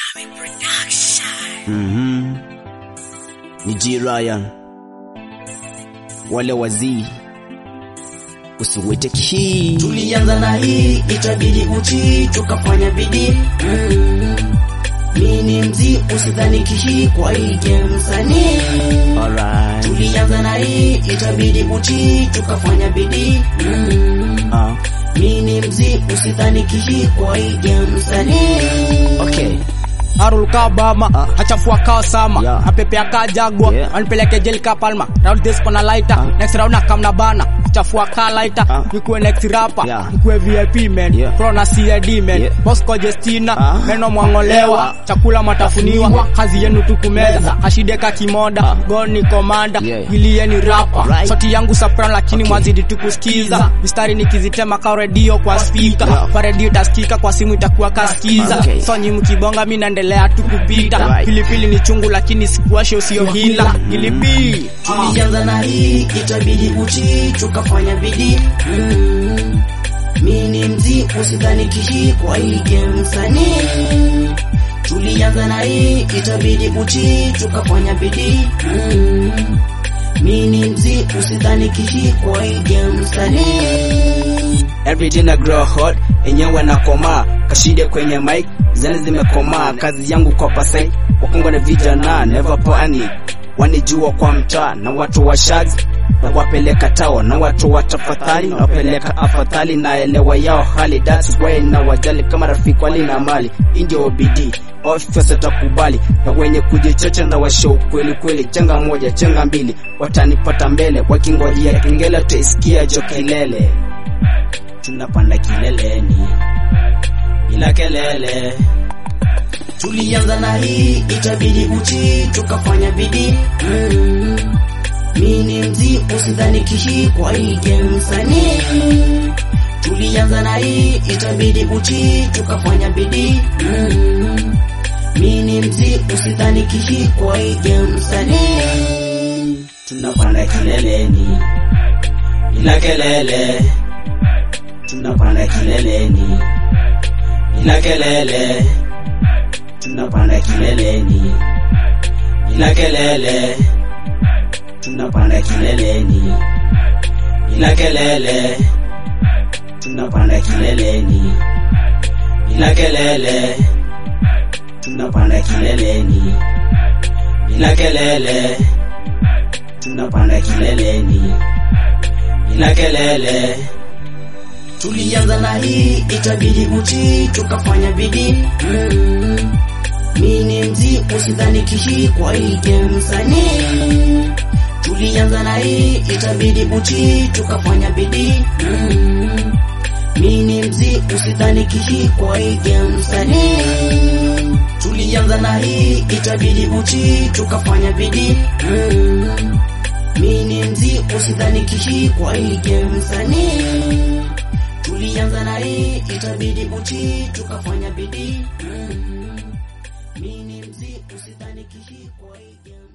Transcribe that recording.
Mhm. Ni G Ryan, wale wazii usiwete kihii. Tulianza na hii itabidi utii, tukafanya bidii mm. Mi ni mzii, usidhani kihii kwa hii game msanii. Alright. Tulianza na hii itabidi utii, tukafanya bidii mm. Ah, Mi ni mzii, usidhani kihii kwa hii game msanii. okay. Harul Kabama Ah. hachafua kao sama Yeah. apepea ka jagwa Yeah. anipeleke jeli ka palma round this kona lighter Ah. next round akamna bana chafua ka lighter Ah. nikuwe next rapper Yeah. nikuwe VIP man Yeah. pro na CID man Yeah. Bosco Justina Ah. meno mwangolewa chakula matafuniwa kazi yenu tu kumeza hashide ka kimoda Ah. goni komanda Yeah. giliye ni rapper Right. sauti yangu soprano lakini Okay. mwazidi tu kusikiza mistari nikizitema ka redio kwa speaker Yeah. kwa redio itasikika kwa simu itakuwa kasikiza Okay. so nyi mkibonga mi naendelea tu kupita Right. pilipili ni chungu lakini sikuwashe sio hila pilipili Tulianza na hii itabidi utii, tukafanya bidii mm. Mi ni mzii, usidhani kihii kwa hii game msanii. Tulianza na hii itabidi utii, tukafanya bidii mm. Mi ni mzii, usidhani kihii kwa hii game msanii. Everyday na grow hot enyewe na komaa kashide kwenye mic zani zimekomaa kazi yangu kwa pasai wakongo na vijana never panic wanijua kwa mtaa na watu wa shags na wapeleka tao na watu wa tafadhali na wapeleka afadhali na elewa yao hali that's why na wajali kama rafiki wali na mali indio bidii ofisa takubali na wenye kujichocha na washow kweli kweli changa moja changa mbili watanipata mbele wakingojea kengele taisikia jo kilele tunapanda kileleni bila kelele. Tulianza na hii itabidi utii, tukafanya bidii mm. Mi ni mzii, usidhani kihii kwa hii game msanii. Tulianza na hii itabidi utii, tukafanya bidii mm. Mi ni mzii, usidhani kihii kwa hii game msanii. Tunapanda kileleni bila kelele, tunapanda kileleni bila kelele, tunapanda kileleni bila kelele, tunapanda kileleni bila kelele, tunapanda kileleni bila kelele, tunapanda kileleni bila kelele, tunapanda kileleni bila kelele. Tulianza na hii itabidi utii, tukafanya bidii mm. Mi ni mzii, usidhani kihii kwa hii game msanii. Tulianza na hii itabidi utii, tukafanya bidii mm. Mi ni mzii, usidhani kihii kwa hii game msanii. Tulianza na hii itabidi utii, tukafanya bidii mm. Mi ni mzii, usidhani kihii kwa hii game msanii. Tulianza na hii itabidi utii, tukafanya bidii mm. Mi ni mzii, usidhani kihii kwa hii game